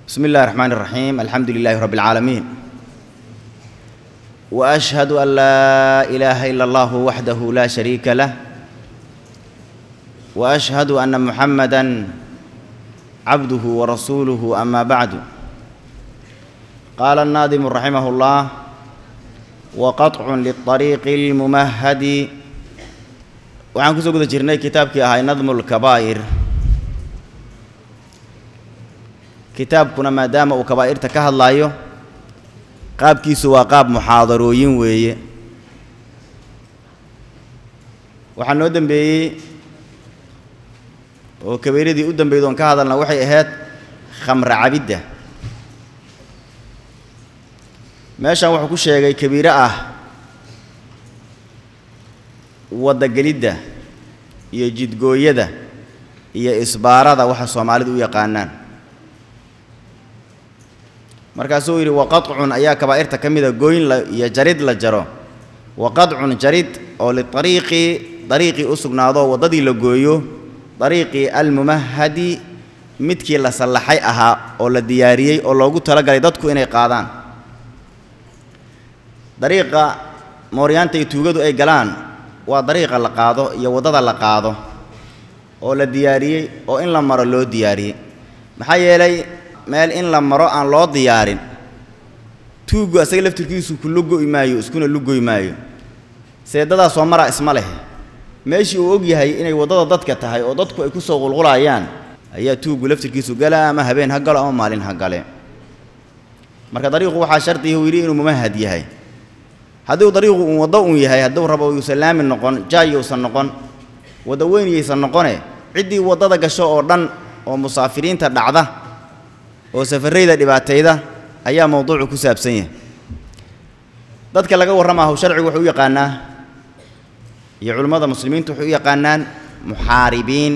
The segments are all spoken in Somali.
بسم الله الرحمن الرحيم الحمد لله رب العالمين واشهد ان لا اله الا الله وحده لا شريك له واشهد ان محمدا عبده ورسوله اما بعد قال الناظم رحمه الله وقطع للطريق الممهد waxaan kusoo guda jirnay kitaabkii ahaa nadmu lkabaa'ir kitaabkuna maadaama uu kabaa'irta ka hadlaayo qaabkiisu waa qaab muxaadarooyin weeye waxaa noo dembeeyey oo kabiiradii u dambeyd oon ka hadalna waxay ahayd khamra cabidda meeshan wuxuu ku sheegay kabiiro ah waddagelidda iyo jidgooyada iyo isbaarada waxa soomaalidu u yaqaanaan markaasuu yidhi waqadcun ayaa kabaa'irta ka mida gooyn la iyo jarid la jaro waqadcun jarid oo liariiqi dariiqii u sugnaado waddadii la gooyo dariiqii almumahadi midkii la sallaxay ahaa oo la diyaariyey oo loogu talagalay dadku inay qaadaan dariiqa mooryaanta iyo tuugadu ay galaan waa dariiqa la qaado iyo waddada la qaado oo la diyaariyey oo in la maro loo diyaariyey maxaa yeelay meel in la maro aan loo diyaarin tuuggu asaga laftirkiisu ku lugoy maayo iskuna lugoy maayo seedadaa soo maraa isma leh meeshii uu og yahay inay waddada dadka tahay oo dadku ay ku soo qulqulayaan ayaa tuuggu laftirkiisu gala ama habeen ha galo ama maalin ha gale marka dariiqu waxaa shardiga uu yidhi inuu mumahad yahay hadduu dariiqu uun waddo uun yahay hadduu rabo yuusan laami noqon jaayousan noqon waddo weyniyaysan noqone ciddii waddada gasho oo dhan oo musaafiriinta dhacda oo safarrayda dhibaatayda ayaa mawduucu ku saabsan yahay dadka laga warramaahu sharcigu wuxuu u yaqaanaa iyo culimmada muslimiintu waxay u yaqaanaan muxaaribiin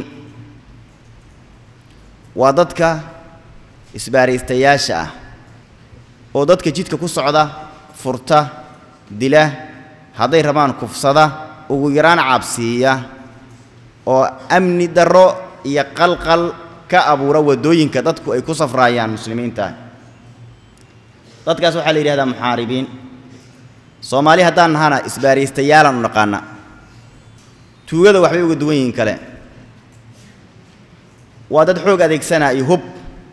waa dadka isbaaraystayaasha ah oo dadka jidka ku socda furta dila hadday rabaan kufsada ugu yaraan cabsiiya oo amni darro iyo qalqal ka abuura waddooyinka dadku ay ku safraayaan muslimiinta dadkaas waxaa la yidhahdaa muxaaribiin soomaali haddaan nahana isbaaraystayaalaan u naqaana tuugada waxbay uga duwan yihiin kale waa dad xoog adeegsanaa iyo hub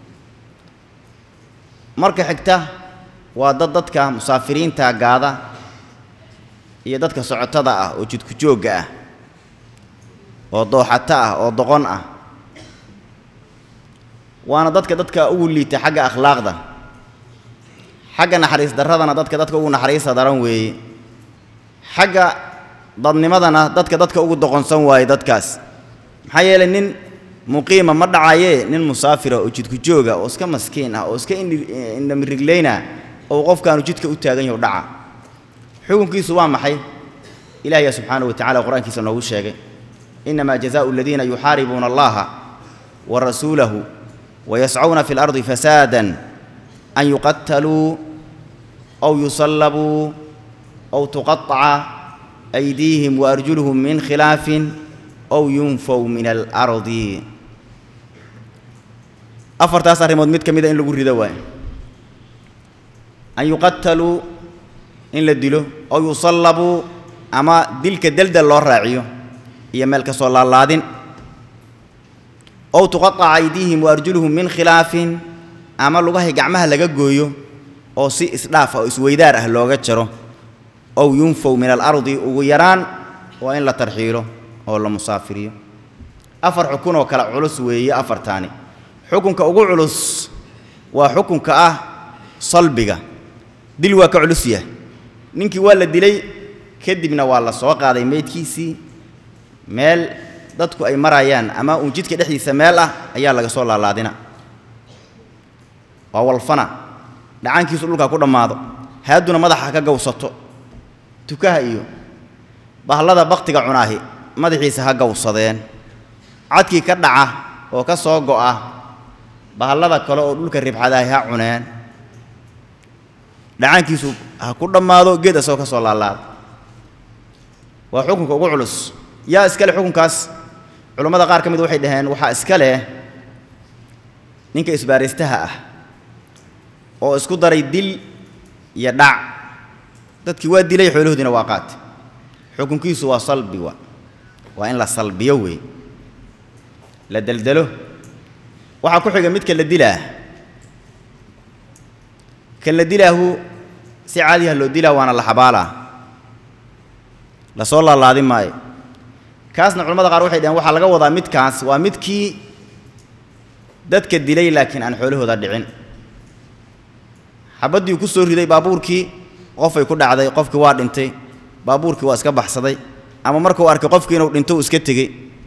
marka xigta waa dad dadka musaafiriinta gaada iyo dadka socotada ah oo jidku joogga ah oo dooxato ah oo doqon ah waana dadka dadka ugu liita xagga akhlaaqda xagga naxariis darradana dadka dadka ugu naxariista daran weeye xagga dadnimadana dadka dadka ugu doqonsan waaye dadkaas maxaa yeelay nin muqiima ma dhacayee nin musaafira oo jidku jooga oo iska maskiin ah oo iska indhamiriglayna oo qofkaanu jidka u taagan yaho dhaca xukunkiisu waa maxay ilaahya subxaanahu wa tacala qur-aankiisa noogu sheegay innamaa jazaau aladiina yuxaaribuuna allaha wa rasuulahu wayascuuna fi اlardi fasaada an yuqataluu aw yusallabuu aw tuqaطaca aydiihim waarjuluhum min khilaafin aw yunfow min alardi afartaas arrimood mid ka mida in lagu rido waayo an yuqataluu in la dilo aw yusallabuu ama dilka deldel loo raaciyo iyo meel ka soo laalaadin ow tuqaطaca aydiihim wa arjuluhum min khilaafin ama lugahay gacmaha laga gooyo oo si isdhaaf ah oo isweydaar ah looga jaro ow yunfow min alardi ugu yaraan waa in la tarxiilo oo la musaafiriyo afar xukun oo kale culus weeye afartaani xukunka ugu culus waa xukunka ah salbiga dil waa ka culus yahay ninkii waa la dilay kadibna waa la soo qaaday meydkiisii meel dadku ay marayaan ama uun jidka dhexdiisa meel ah ayaa laga soo laalaadina waa walfana dhacaankiisu dhulkaa ku dhammaado haadduna madaxa ka gawsato tukaha iyo bahlada baktiga cunaahi madaxiisa ha gawsadeen cadkii ka dhaca oo ka soo go'a bahallada kale oo dhulka ribxadaahi ha cuneen dhacaankiisu ha ku dhammaado geed asagoo ka soo laalaada waa xukunka ugu culus yaa iska leh xukunkaas culammada qaar ka mid waxay dhaheen waxaa iska leh ninka isbaaraystaha ah oo isku daray dil iyo dhac dadkii waa dilay xoolahoodiina waa qaatay xukunkiisu waa salbi wa waa in la salbiyo weey la deldelo waxaa ku xiga midka la dilaa kan la dilaahu si caadiha loo dilaa waana la xabaalaa lasoo laalaadi maayo kaasna culamada qaar waxay dhaheen waxaa laga wadaa midkaas waa midkii dadka dilay laakiin aan xoolahooda dhicin xabaddii ku soo riday baabuurkii qofay ku dhacday qofkii waa dhintay baabuurkii waa iska baxsaday ama markuu arkay qofkii inuu dhinto uu iska tegey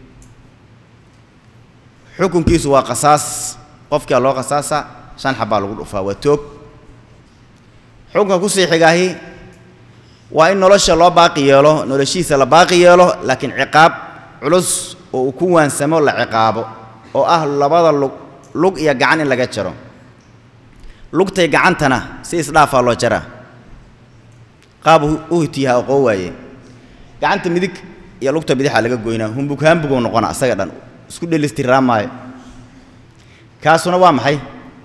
xukunkiisu waa qasaas qofkia loo qasaasa shan xabbaa lagu dhufaa waa toog xukunka kusii xigaahi waa in nolosha loo baaqi yeelo noloshiisa la baaqi yeelo laakiin ciqaab culus oo uu ku waansamo la ciqaabo oo ah labada lug lug iyo gacan in laga jaro lugtay gacantana si isdhaafaa loo jaraa qaab u hitiyaha aqoo waaye gacanta midig iyo lugta bidixaa laga goynaa humbug haambugou noqona asaga dhan isku dhelistirraa maayo kaasuna waa maxay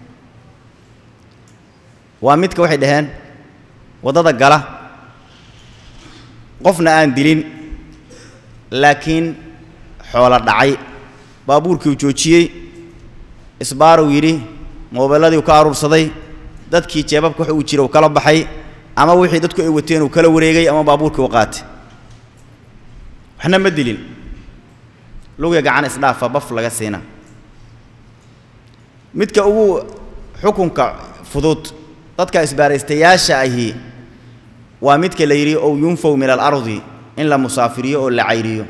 waa midka waxay dhaheen waddada gala qofna aan dilin laakiin xoolo dhacay baabuurkii uu joojiyey isbaaruu yidhi moobeelladii uu ka aruursaday dadkii jeebabka wax uu jira uu kala baxay ama wixii dadku ay wateen uu kala wareegay ama baabuurkii u qaatay waxna ma dilin lugiga gacan isdhaafa baf laga siina midka ugu xukunka fudud dadka isbaaraystayaasha ahi waa midka la yidhi ow yunfow min alardi in la musaafiriyo oo la cayriyo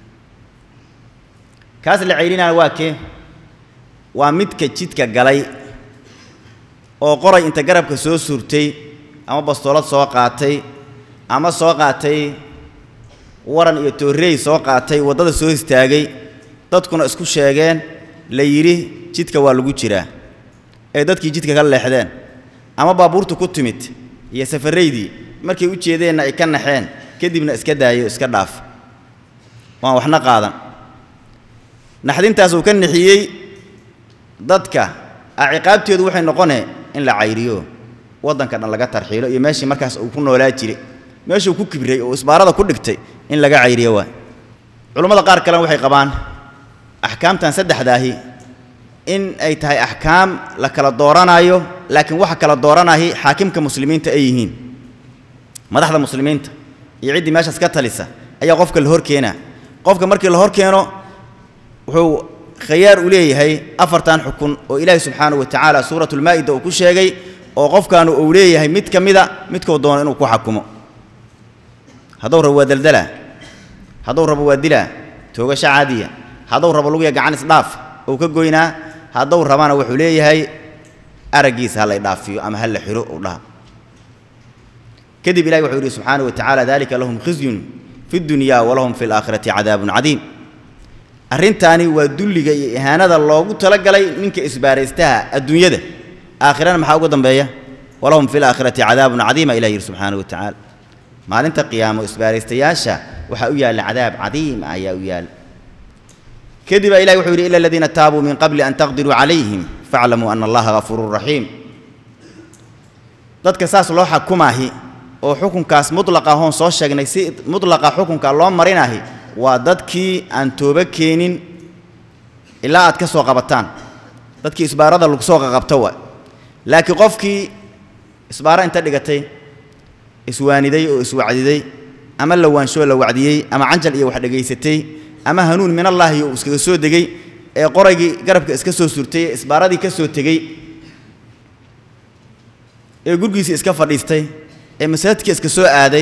kaas la cayrinaya waa kee waa midka jidka galay oo qoray inta garabka soo suurtay ama bastoolad soo qaatay ama soo qaatay waran iyo toorreey soo qaatay waddada soo istaagay dadkuna isku sheegeen la yidhi jidka waa lagu jiraa ee dadkii jidka ka leexdeen ama baabuurtu ku timid iyo safarraydii markay u jeedeenna ay ka naxeen kadibna iska daayo iska dhaaf waan waxna qaadan naxdintaas uu ka nixiyey dadka a ciqaabteedu waxay noqonee in la cayriyo waddanka dhan laga tarxiilo iyo meeshii markaas uu ku noolaa jiray meeshuu ku kibray oo isbaarada ku dhigtay in laga cayriyo waay culammada qaar kalena waxay qabaan axkaamtan saddexdaahi in ay tahay axkaam la kala dooranaayo laakiin waxa kala dooranahi xaakimka muslimiinta ay yihiin madaxda muslimiinta iyo ciddii meeshaas ka talisa ayaa qofka la hor keenaa qofka markii la hor keeno wuxuu khayaar u leeyahay afartan xukun oo ilaahi subxaanahu wa tacaala suuratulmaa'ida uu ku sheegay oo qofkaanu uu leeyahay mid ka mida midkuu doono inuu ku xakumo hadduu rabo waa daldalaa hadduu rabo waa dilaa toogasho caadiya hadduu rabo lugiya gacan isdhaaf ou ka goynaa hadduu rabana wuxuu leeyahay araggiisa ha la idhaafiyo ama ha la xiro uu dhaha kadib ilahi wuxuu yidhi subxaanahu wa tacaala dalika lahum khizyun fi dunya walahum fi laakhirati cadaabun cadiim arrintaani waa dulliga iyo ihaanada loogu talagalay ninka isbaaraystaha adduunyada aakhirana maxaa uga dambeeya walahum fi laakhirati cadaabun cadiima ilah yidhi subxaanahu wa tacaala maalinta qiyaamo isbaaraystayaasha waxaa u yaalla cadaab cadiim ayaa u yaalla kadib baa ilahi wuxuu yidhi ila aladiina taabuu min qabli an taqdiruu calayhim faaclamuu ana allaha gafuurun raxiim dadka saas loo xakumaahi oo xukunkaas mutlaqa hoon soo sheegnay si mutlaqa xukunka loo marinahi waa dadkii aan toobo keenin ilaa aad ka soo qabataan dadkii isbaarada lagu soo qaqabto waa laakiin qofkii isbaaro inta dhigatay iswaaniday oo iswacdiday ama la waanshoo la wacdiyey ama canjal iyo wax dhegaysatay ama hanuun min allaahi uu iskaga soo degey ee qoraygii garabka iska soo surtay ee isbaaradii ka soo tegey ee gurgiisii iska fadhiistay ee masaajidka iska soo aaday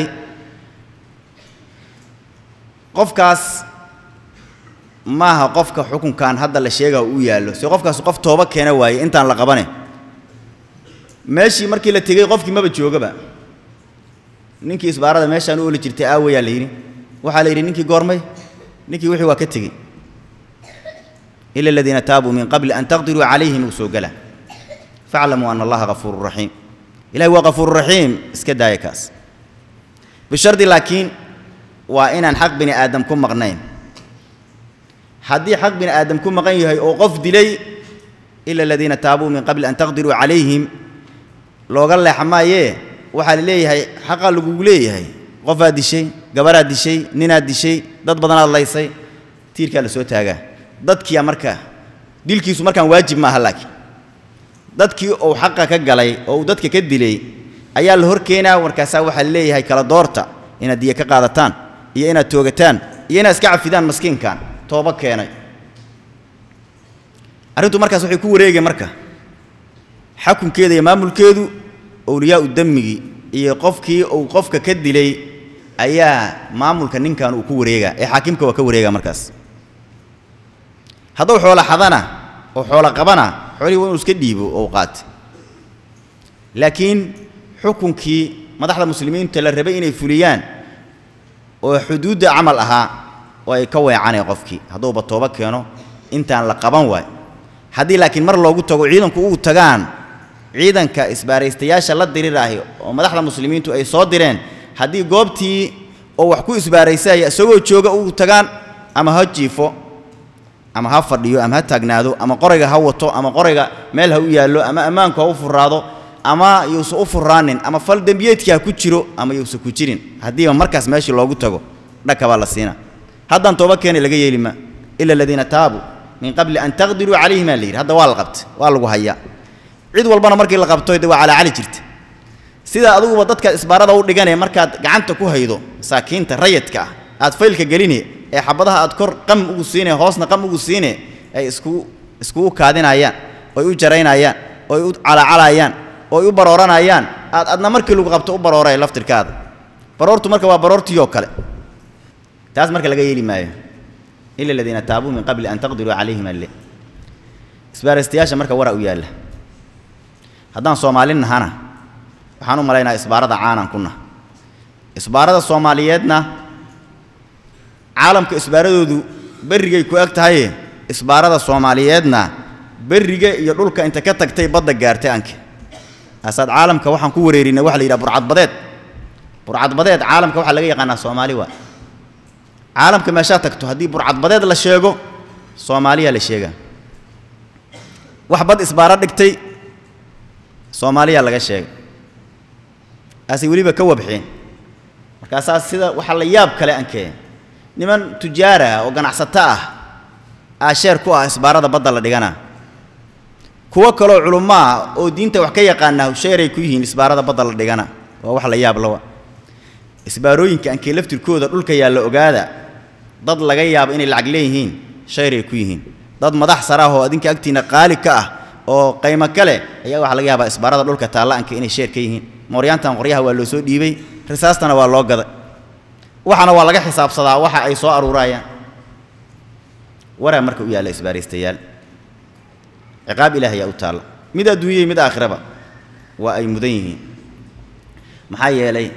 qofkaas maaha qofka xukunkan hadda la sheega u yaallo si qofkaas qof tooba keena waaye intaan la qabane meeshii markii la tegey qofkii maba joogaba ninkii isbaarada meeshaan u oli jirtay aawayaa la yidhi waxaa la yidhi ninkii goormay ninkii wixii waa ka tegey ila aladiina taabuu min qabli an taqdiruu calayhim uu soo gala faaclamuu ana allaha gafuurun raxiim ilahi waa gafuuru raxiim iska daaya kaas bishardi laakiin waa inaan xaq bini aadam ku maqnayn haddii xaq bini aadam ku maqan yahay oo qof dilay ila aladiina taabuu min qabli an taqdiruu calayhim looga leexa maayee waxaa la leeyahay xaqaa lagugu leeyahay qofaad dishay gabaraad dishay ninaad dishay dad badanaad laysay tiirkaa la soo taagaa dadkiia marka dilkiisu markaan waajib maaha laakiin dadkii uu xaqa ka galay oo uu dadka ka dilay ayaa la hor keenaa markaasaa waxaa la leeyahay kala doorta inaad diya ka qaadataan iyo inaad toogataan iyo inaad iska cafidaan maskiinkan tooba keenay arrintu markaas waxay ku wareegeen marka xakunkeeda iyo maamulkeedu owliyaau dammigii iyo qofkii uu qofka ka dilay ayaa maamulka ninkan uu ku wareegaa ee xaakimka waa ka wareegaa markaas hadduu xoolo xadana oo xoolo qabana xoolihii waa inuu iska dhiibo oo u qaata laakiin xukunkii madaxda muslimiinta la rabay inay fuliyaan oo xuduudda camal ahaa oo ay ka weecanay qofkii hadduuba tooba keeno intaan la qaban waay haddii laakiin mar loogu tago ciidanku uu tagaan ciidanka isbaaraystayaasha la diriraahi oo madaxda muslimiintu ay soo direen haddii goobtii oo wax ku isbaaraysaya isagoo jooga uu tagaan ama ha jiifo ama ha fadhiyo ama ha taagnaado ama qorayga ha wato ama qorayga meel ha u yaallo ama ammaanku ha u furaado ama yuusan u furaanin ama fal dembiyeedkii ha ku jiro ama yuusan ku jirin haddiiba markaas meeshii loogu tago dhaka baa la siina haddaan tooba keeni laga yeeli ma ila aladiina taabuu min qabli an taqdiruu calayhim aa la yidhi hadda waa la qabta waa lagu hayaa cid walbana markii la qabto de waa calaacali jirta sida adiguba dadka isbaarada u dhiganee markaad gacanta ku haydo masaakiinta rayadka ah aad faylka geline ee xabadaha aad kor qam ugu siine hoosna qam ugu siine ay isku iskugu kaadinayaan oy u jaraynayaan oy u calaacalayaan oy u barooranayaan aad adna markii lagu qabto u barooray laftirkaada baroortu marka waa baroortii oo kale taas marka laga yeeli maayo ila aladiina taabuu min qabli an taqdiruu calayhim alle isbaaraystayaasha marka wara u yaalla haddaan soomaalin nahana waxaan u malaynaa isbaarada caanan ku nah isbaarada soomaaliyeedna caalamka isbaaradoodu berrigay ku eg tahaye isbaarada soomaaliyeedna berriga iyo dhulka inta ka tagtay badda gaartay anke aasaad caalamka waxaan ku wareerinay waxa la yidhaha burcadbadeed burcadbadeed caalamka waxaa laga yaqaanaa soomaali waa caalamka meeshaa tagto haddii burcadbadeed la sheego soomaaliyaa la sheegaa wax bad isbaaro dhigtay soomaaliyaa laga sheegay aasay weliba ka wabxeen markaasaa sida waxaa la yaab kale ankee niman tujaara oo ganacsato ah aa sheer ku ah isbaarada badda la dhigana kuwo kaloo culummo ah oo diinta wax ka yaqaanaa sheeray ku yihiin isbaarada badda la dhigana waa wax la yaab lawa isbaarooyinka ankee laftirkooda dhulka yaalla ogaada dad laga yaabo inay lacag leeyihiin shayray ku yihiin dad madax sare ah oo adinka agtiinna qaali ka ah oo qaymo kale ayaa waxaa laga yaabaa isbaarada dhulka taalla-anka inay sheer ka yihiin mooryaantan qoryaha waa loo soo dhiibay risaastana waa loo gaday waxaana waa laga xisaabsadaa waxa ay soo aruurayaan waraa marka u yaalla isbaaraystayaal ciqaab ilaah ayaa u taalla mid adduunyay mid aakhiraba waa ay mudan yihiin maxaa yeelay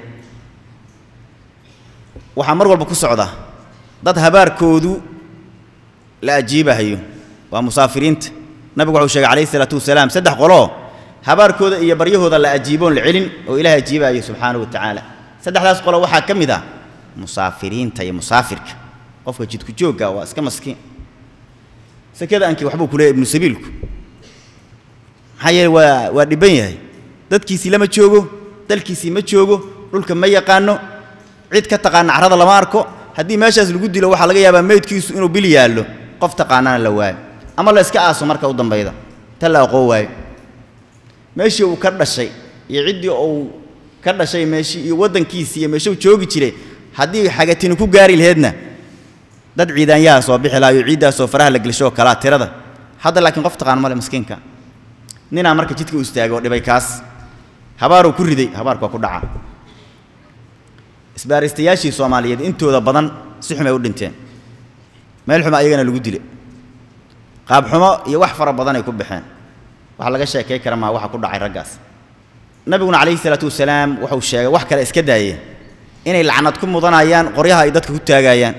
waxaa mar walba ku socda dad habaarkoodu la ajiibahayo waa musaafiriinta nabigu wuxuu sheegay calayhi isalaatu wasalaam saddex qoloo habaarkooda iyo baryahooda la ajiiboon la celin oo ilaah ajiibaayo subxaanahu wa tacaala saddexdaas qolo waxaa ka mid ah musaafiriinta iyo musaafirka qofka jidku joogga waa iska maskiin sekada ankii waxbuu ku leeyahy ibnu sabiilku maxaa yeele waa waa dhibban yahay dadkiisii lama joogo dalkiisii ma joogo dhulka ma yaqaano cid ka taqaana carrada lama arko haddii meeshaas lagu dilo waxaa laga yaabaa meydkiisu inuu bil yaallo qof taqaanana la waayo ama la iska aaso marka u dambayda ta la aqoon waayo meeshii uu ka dhashay iyo ciddii uu ka dhashay meeshii iyo waddankiisii iyo meeshuu joogi jiray haddii xagatini ku gaari laheedna dad ciidaanyaha soo bixi lahayo ciiddaasoo faraha la gelshoo kalaa tirada hadda laakiin qof taqaan male maskiinka ninaa marka jidka u istaagay oo dhibay kaas habaaruu ku riday habaarku waa ku dhaca isbaaristayaashii soomaaliyeed intooda badan si xumay u dhinteen meel xuma ayagana lagu dile qaabxumo iyo wax fara badan ay ku baxeen waxa laga sheekay kara maa waxa ku dhacay raggaas nabiguna calayhi salaatu wasalaam wuxuu sheegay wax kale iska daayeen inay lacnad ku mudanayaan qoryaha ay dadka ku taagayaan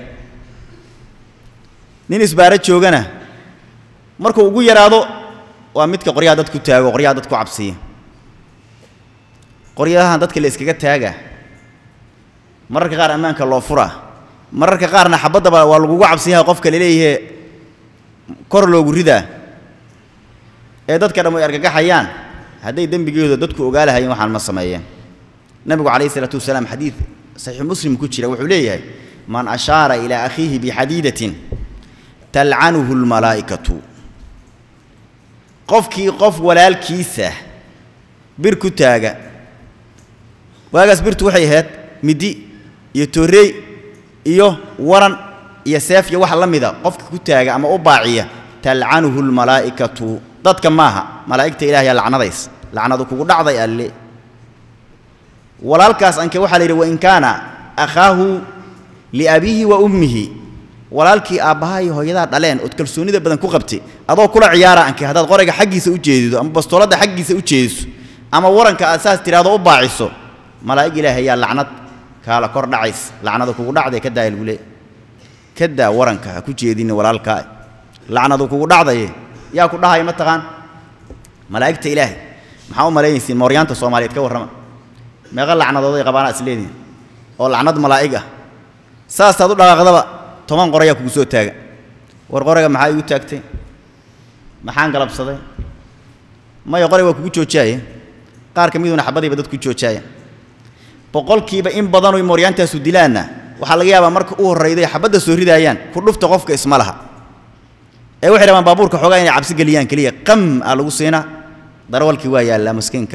nin isbaaro joogana markuu ugu yaraado waa midka qoryaha dad ku taago qoryaha dad ku cabsiya qoryahan dadka la iskaga taaga mararka qaar ammaanka loo furaa mararka qaarna xabaddaba waa lagugu cabsiyaha qofka laleeyahe kor loogu ridaa ee dadka dhan way argagaxayaan hadday dembigooda dadku ogaa lahayeen waxaan ma sameeyeen nabigu calayhi isalaatu wasalaam xadiid saxiixu muslim ku jira wuxuu leeyahay man ashaara ilaa akhiihi bixadiidatin talcanuhu lmalaa'ikatu qofkii qof walaalkiisa bir ku taaga waagaas birtu waxay ahayd midi iyo toorey iyo waran iyo seef iyo wax la mida qofka ku taaga ama u baaciya talcanuhu lmalaa'ikatu dadka maaha malaa'igta ilaahyaa lacnadays lacnadu kugu dhacday alle walaalkaas anke waxaa la yidhi wain kaana akhaahu liabiihi wa ummihi walaalkii aabbaha iyo hooyadaa dhaleen ood kalsoonida badan ku qabtay adoo kula ciyaara anke haddaad qorayga xaggiisa u jeedido ama bastooladda xaggiisa u jeediso ama waranka aad saas tidhahdo u baaciso malaa'ig ilaahay ayaa lacnad kaala kor dhacays lacnadu kugu dhacday ka daaya lagu leey ka daa waranka ha ku jeedinni walaalkaa lacnadu kugu dhacdaye yaa ku dhahaya ma taqaan malaa'igta ilaahay maxaa u malaynaysiin mooryaanta soomaaliyeed ka warrama meeqa lacnadooday qabaana is leedihin oo lacnad malaa'ig ah saasaad u dhaqaaqdaba toban qorayaa kugu soo taaga war qorayga maxaa igu taagtay maxaan galabsaday maya qoray waa kugu joojaaya qaar ka miduna xabadiiba dadku joojaaya boqolkiiba in badanoy mooryaantaasu dilaanna waxaa laga yaabaa marka u horrayday xabadda soo ridaayaan ku dhufta qofka isma laha ee waxay rabaan baabuurka xoogaa inay cabsi geliyaan keliya qam aa lagu siinaa darawalkii waa yaallaa maskiinka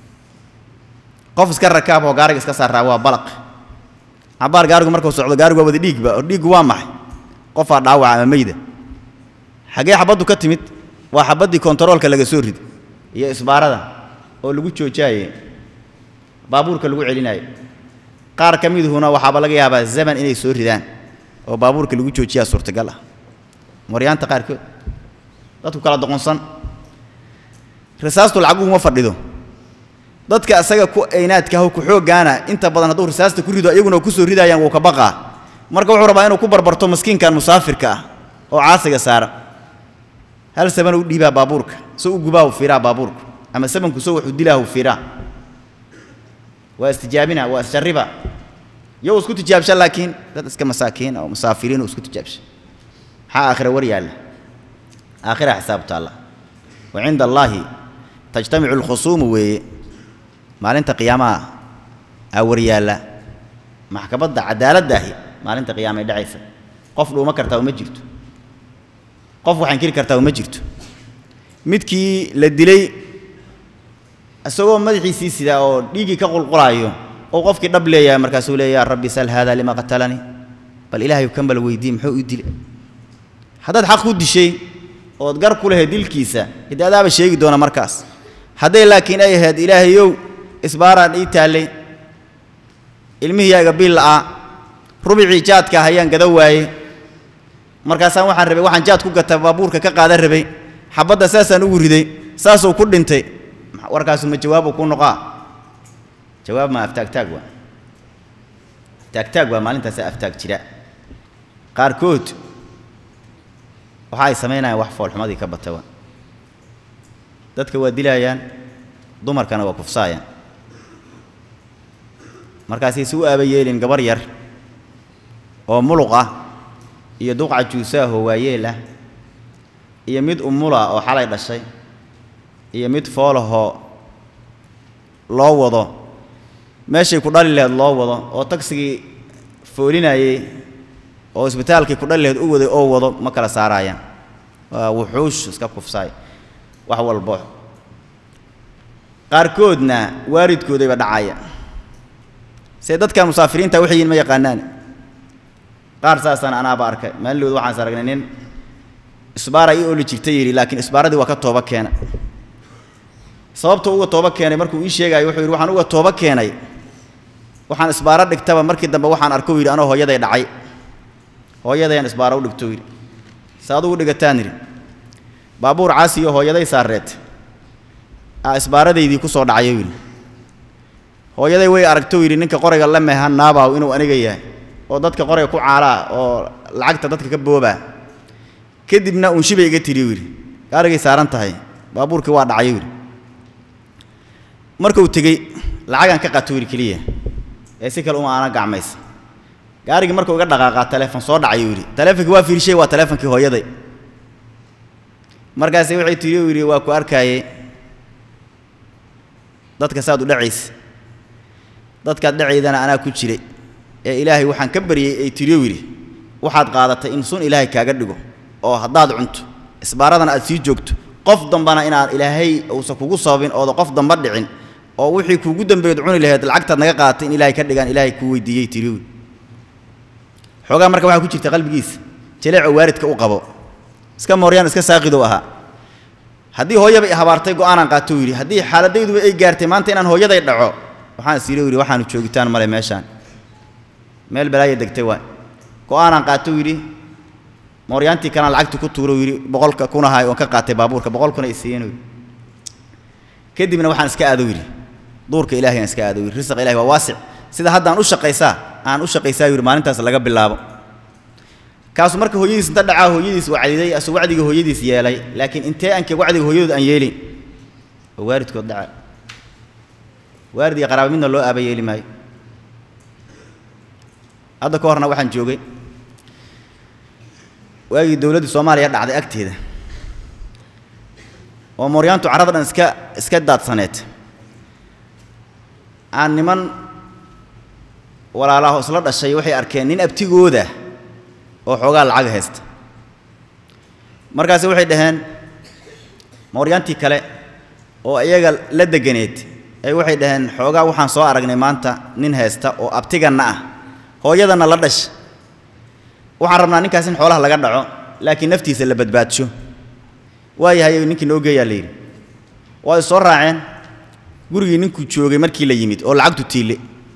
qof iska rakaab oo gaariga iska saaraa waa balaq cabaar gaarigu markuu socdo gaarigu waa wada dhiigba oo dhiiggu waa maxay qofaa dhaawaca ama meyda xaggee xabaddu ka timid waa xabaddii kontaroolka laga soo riday iyo isbaarada oo lagu joojaaye baabuurka lagu celinaayo qaar ka miduhuna waxaaba laga yaabaa zaman inay soo ridaan oo baabuurka lagu joojiyaa suurtagal ah maryaanta qaarkood dadku kala doqonsan risaastu lacaguguma fadhido dadka asaga ku aynaadkaah ku xooggaana inta badan hadduu risaasta ku rido iyaguna ku soo ridaayaan wuu ka baqaa marka wuxuu rabaa inuu ku barbarto maskiinkan musaafirka ah oo caasiga saara hal saban u dhiibaa baabuurka so u gubaa u fiiraa baabuurka ama sabanku so wuxuu dilaa u fiiraa waa istijaabina waa isjarriba iyo isku tijaabsha laakiin dad iska masaakiin oo musaafiriin isku tijaabsha maxaa aakhira war yaalla aakhira xisaab taalla wa cinda allaahi tajtamicu alkhusuumu weeye maalinta qiyaamaha aa war yaalla maxkamadda cadaaladda ahi maalinta qiyaamay dhacaysa qof dhuuma kartaa uma jirto qof wax inkiri kartaa uma jirto midkii la dilay isagoo madaxiisii sidaa oo dhiiggii ka qulqulaayo oo qofkii dhab leeyahay markaasuu leeya yaa rabbi sal haada lima qatalanii bal ilaahay kan bal weydii muxuu ii dilay haddaad xaq ku dishay ood gar ku lahayd dilkiisa hidde adaaba sheegi doona markaas hadday laakiin ay ahayd ilaahayow isbaaraan ii taallay ilmihiyaaga bil la'aa rubicii jaadka hayaan gada waaye markaasaan waxaan rabay waxaan jaad ku gata baabuurka ka qaadan rabay xabadda saasaan ugu riday saasuu ku dhintay warkaasu ma jawaabu ku noqaa jawaab ma aftaagtaag waa aftaagtaag waa maalintaasa aftaag jira qaarkood waxa ay samaynayaan wax foolxumadii ka bata waa dadka waa dilaayaan dumarkana waa kufsaayaan markaasay si u aaba yeelin gabar yar oo muluq ah iyo duqca juusaahoo waayeel ah iyo mid umula oo xalay dhashay iyo mid foolahoo loo wado meeshay ku dhali laheyd loo wado oo tagsigii foolinayey oo isbitaalkii ku dhali laheyd u waday oo wado ma kala saaraayaan waa wuxuush iska kufsaay wax walbo qaarkoodna waalidkoodayba dhacaya see dadkan musaafiriinta waxay yihin ma yaqaanaan qaar saasaan anaaba arkay maalinlood waxaans aragnay nin isbaara ii ooli jirta yidhi laakiin isbaaradii waa ka tooba keena sababta uga tooba keenay markuu ii sheegaayo wuxuu yidhi waxaan uga tooba keenay waxaan isbaaro dhigtaba markii dambe waxaan arko yidhi anoo hooyaday dhacay hooyadayaan isbaaro u dhigto yidhi se adugu dhigataan yidhi baabuur caasi iyo hooyaday saareed aa isbaaradaydii ku soo dhacayo yidhi hooyaday way aragto yidhi ninka qorayga la mehan naabaaw inuu aniga yahay oo dadka qorayga ku caalaa oo lacagta dadka ka boobaa kadibna unshibay iga tiriyo yidhi gaarigay saaran tahay baabuurkii waa dhacayo yidhi markuu tegey lacagaan ka qato yidhi keliya ee si kale uma aana gacmaysa gaarigii markuu iga dhaqaaqaa taleefon soo dhacayo yidhi taleefonkii waa fiirshay waa taleefonkii hooyaday markaasi waxay tiri u yidhi waa ku arkaayey dadka saad u dhacaysa dadkaad dhacaydana anaa ku jiray ee ilaahay waxaan ka baryey ay tiriyo yidhi waxaad qaadatay in sun ilaahay kaaga dhigo oo haddaad cunto isbaaradana aad sii joogto qof dambana inaad ilaahay uusan kugu sababin ooda qof damba dhicin oo wixii kuugu dambeed cuni lahayd lacagtaad naga qaadatay in ilaahay ka dhigaan ilaahay kuu weydiiyey tiriyo yidhi xoogaa marka waxaa ku jirta qalbigiisa jaleecoo waaridka u qabo iska mooryaan iska saaqidow ahaa haddii hooyaba i habaartay go'aanaan qaatou yidhi haddii xaaladayduba ay gaartay maanta inaan hooyaday dhaco waxaan is yidhi yidhi waxaanu joogitaan male meeshaan meel balaaya degtay waay go'aanaan qaatou yidhi mooryaantii kalaan lacagti ku tuuro yidhi boqolka kunahay oon ka qaatay baabuurka boqol kuna i siiyeen yidhi kadibna waxaan iska aado yidhi duurka ilaahay aan iska aado yidhi risaq ilahi waa waasic sida haddaan u shaqaysaa aan u shaqaysaa yidhi maalintaas laga bilaabo kaasu marka hooyadiis inta dhacaa hooyadiis wacdiday asuu wacdiga hooyadiis yeelay laakiin intee anke wacdiga hooyadood aan yeelin oo waaridkood dhaca waarid iyo qaraaba midna loo aaba yeeli maayo hadda ka horna waxaan joogay waagii dowladdii soomaaliya dhacday agteeda oo mooryaantu carrada dhan iska iska daadsaneed aan niman walaalaho isla dhashay waxay arkeen nin abtigooda oo xoogaa lacag haysta markaasi waxay dhaheen mooryaantii kale oo iyaga la deganeed ay waxay dhaheen xoogaa waxaan soo aragnay maanta nin haysta oo abtiganna ah hooyadanna la dhasha waxaan rabnaa ninkaas in xoolaha laga dhaco laakiin naftiisa la badbaadsho waayahay ninkii noo geeyaa la yidhi waa is soo raaceen gurigii ninkuu joogay markii la yimid oo lacagtu tiille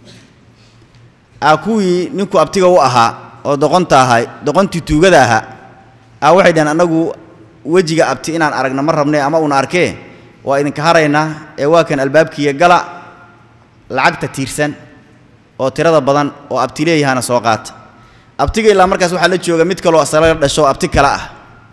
aa kuwii ninku abtiga u ahaa oo doqonta ahay doqontii tuugada ahaa aa waxay dhaheen annagu wejiga abti inaan aragno ma rabnay ama uuna arkee waa idinka haraynaa ee waa kan albaabkiiya gala lacagta tiirsan oo tirada badan oo abti leeyahana soo qaata abtiga ilaa markaas waxaa la jooga mid kaloo asalaga dhasho abti kale ah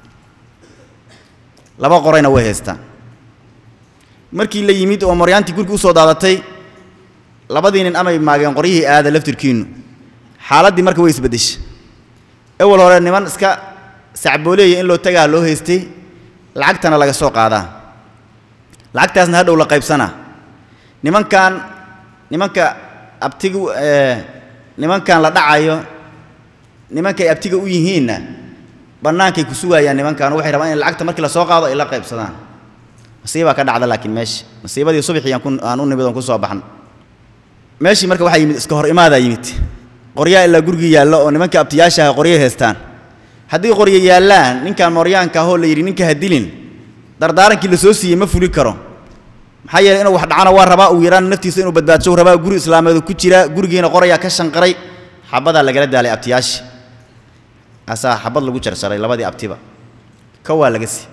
laba qorayna way haystaan markii la yimid oo maryaantii gurigi usoo daadatay labadii nin amay maageen qoryihii aada laftirkiinnu xaaladdii marka way isbeddeshay ewel hore niman iska sacbooleeya in loo tagaa loo haystay lacagtana laga soo qaadaa lacagtaasna hadhow la qaybsanaa nimankan nimanka abtigu nimankan la dhacayo nimankay abtiga u yihiinna bannaankay ku sugayaan nimankan waxay rabaan in lacagta markii la soo qaado ay la qaybsadaan masiibaa ka dhacda laakiin meesha masiibadii subaxii aan ku aan u nimid oon ku soo baxno meeshii marka waxaa yimid iska hor imaadaa yimid qoryaa ilaa gurigii yaallo oo nimanka abtiyaashaha qoryay haystaan haddii qoryo yaallaan ninkan mooryaanka ahoo la yidhi ninka ha dilin dardaarankii la soo siiyey ma fuli karo maxaa yeeley inuu wax dhacana waa rabaa uu yaraan naftiisa inuu badbaadsho rabaa guri islaameedu ku jira gurigiina qorayaa ka shanqaray xabadaa lagala daalay abtiyaashi asaa xabad lagu jarjaray labadii abtiba ka waa laga sii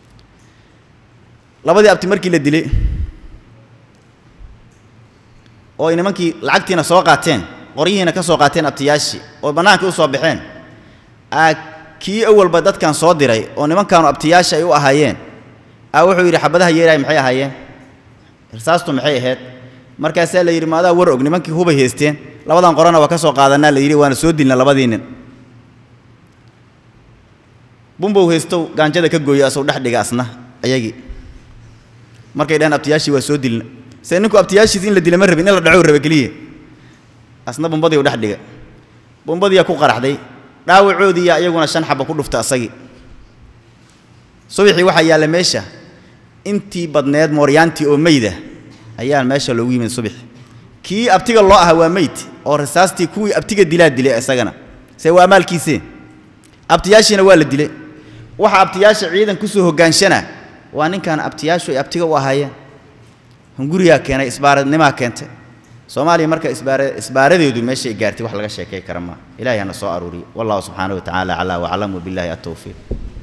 labadii abti markii la dilay oo ay nimankii lacagtiina soo qaateen qoryihiina ka soo qaateen abtiyaashii oo bannaankii u soo baxeen aa kii awalba dadkan soo diray oo nimankaanu abtiyaasha ay u ahaayeen aa wuxuu yidhi xabadaha yeeraay maxay ahaayeen irsaastu maxay ahayd markaasaa la yidhi maadaa war og nimankii hubay haysteen labadan qorana waa ka soo qaadanaa la yidhi waana soo dilna labadii nin bumbow haystow gaanjada ka gooyo asuu dhex dhiga asna ayagii markay dhaheen abtiyaashii waa soo dilna se ninku abtiyaashiis in la dila ma rabin in la dhaco raba keliya asna bumbadii u dhex dhiga bumbadiiyaa ku qaraxday dhaawacoodiiyaa iyaguna shan xaba ku dhufta asagii subaxii waxaa yaalla meesha intii badneed mooryaantii oo meyda ayaa meesha loogu yimid subaxi kii abtiga loo ahaa waa meyd oo rasaastii kuwii abtiga dilaa dilay isagana see waa maalkiisee abtiyaashiina waa la dilay waxa abtiyaasha ciidan kusoo hoggaanshana waa ninkan abtiyaashu ay abtiga u ahaayeen hunguriyaa keenay isbaaradnimaa keentay soomaaliya marka isbaara isbaaradeedu meeshay gaartay wax laga sheekay kara maa ilahay hana soo aruuriyo wallahu subxaanahu wa tacaala calaa waclam wabillahi atowfiiq